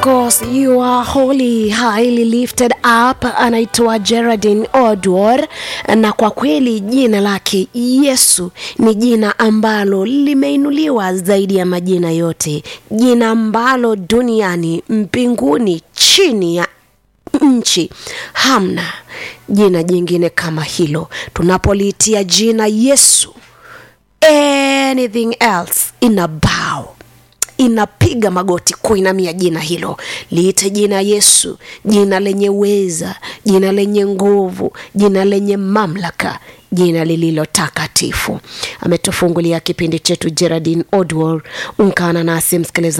course you are holy highly lifted up anaitwa Geraldine Odwor na kwa kweli jina lake Yesu ni jina ambalo limeinuliwa zaidi ya majina yote jina ambalo duniani mbinguni chini ya nchi hamna jina jingine kama hilo tunapoliitia jina Yesu anything else ina bow inapiga magoti kuinamia jina hilo liite jina yesu jina lenye uweza jina lenye nguvu jina lenye mamlaka jina lililo takatifu ametufungulia kipindi chetu geraldin odwar ungana nasi msikiliza